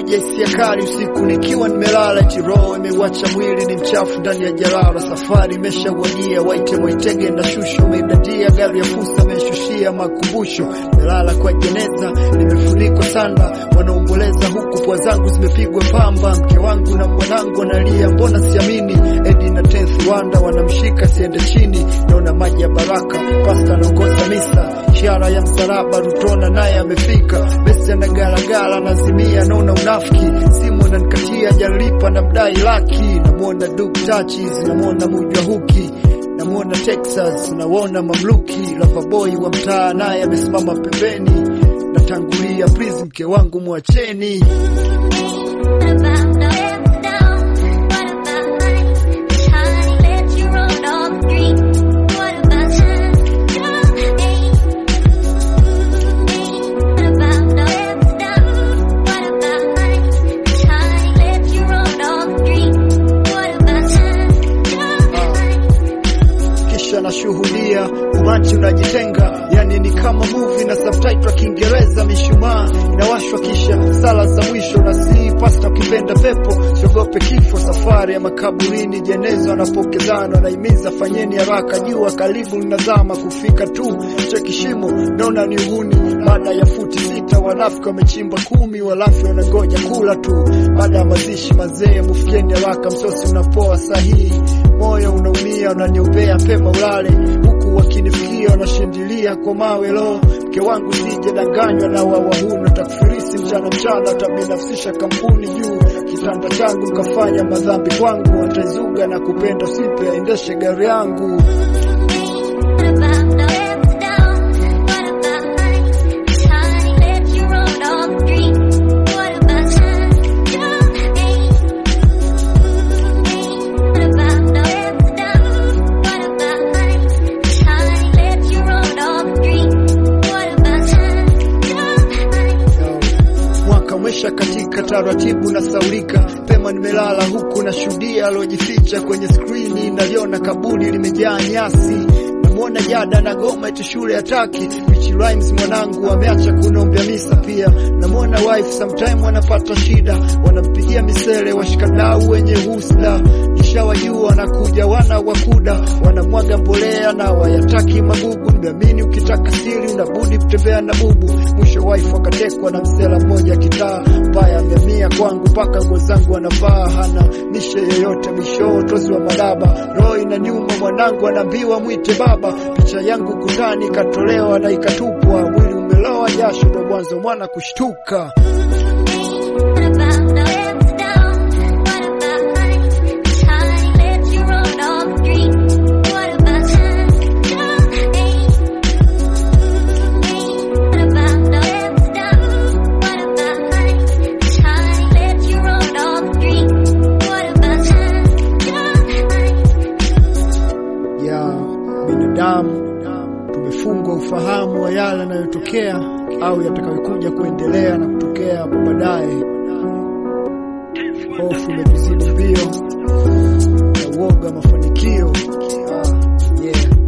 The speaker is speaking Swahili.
maji ya hisia kali usiku nikiwa nimelala, eti roho imeuacha mwili ni mchafu ndani ya jalala. Safari imeshawadia, waite waitege na shusho, umeidadia gari ya fusa, ameshushia makumbusho. Nimelala kwa jeneza, nimefunikwa sanda, wanaomboleza huku pua zangu zimepigwa pamba. Mke wangu na mwanangu wanalia, mbona siamini. Edi na tenth wanda wanamshika siende chini, naona maji ya baraka, pasta anaongoza misa, ishara ya msalaba, Rutona naye amefika, besi anagalagala, nazimia, naona unafiki, simu ananikatia, jalipa na mdai laki, namwona Duke Touches, namwona Mujwa Huki namwona Texas, nawona mamluki, Loverboy wa mtaa naye amesimama pembeni, natangulia please, mke wangu mwacheni. kisha nashuhudia umati unajitenga, yani ni kama movie na subtitle ya Kiingereza. Mishumaa inawashwa kisha sala za mwisho, na si pasta ukipenda pepo, siogope kifo. Safari ya makaburini, jeneza wanapokezana, wanahimiza fanyeni haraka, jua karibu linazama, kufika tu cheki shimo, naona ni uhuni. Baada ya futi sita, wanafiki wamechimba kumi, walafi wanangoja kula tu. Baada ya mazishi mazee, mufikieni haraka, msosi unapoa sahihi, moyo unaumia, unaniombea pema ulale, huku wakinifikia wanashindilia kwa mawe. Lo, mke wangu sije danganywa na wawahuni, takfirisi mchana mchana, tabinafsisha kampuni juu kitanda changu, mkafanya madhambi kwangu, wataizuga na kupenda sipe aendeshe gari yangu. Mwaka umesha katika taratibu na saulika pema, nimelala huku na shuhudia aliojificha kwenye skrini, naliona kaburi limejaa nyasi. Namwona jada na goma eti shule hataki Rich Rhymes mwanangu ameacha kunombea misa pia. Namwona wife sometime wanapata shida, wanampigia misele washikadau wenye husda, nishawajua wanakuja wana wakuda, wanamwaga mbolea na wayataki magugu. Nimeamini ukitaka siri unabudi kutembea na bubu. Mwisho wife wakatekwa na msela mmoja kitaa mbaya, ameamia kwangu mpaka nguo zangu anavaa, hana mishe yoyote, mwisho tozi wa madaba. Roho ina nyuma, mwanangu anaambiwa mwite baba. Picha yangu kutani ikatolewa na ikatupwa, mwili umeloa jasho, ndo mwanzo mwana kushtuka. ya binadamu tumefungwa ufahamu wa yale yanayotokea au yatakayokuja kuendelea na kutokea hapo baadaye. Hofu imetuzidi mbio na uoga mafanikio. Ah, yeah.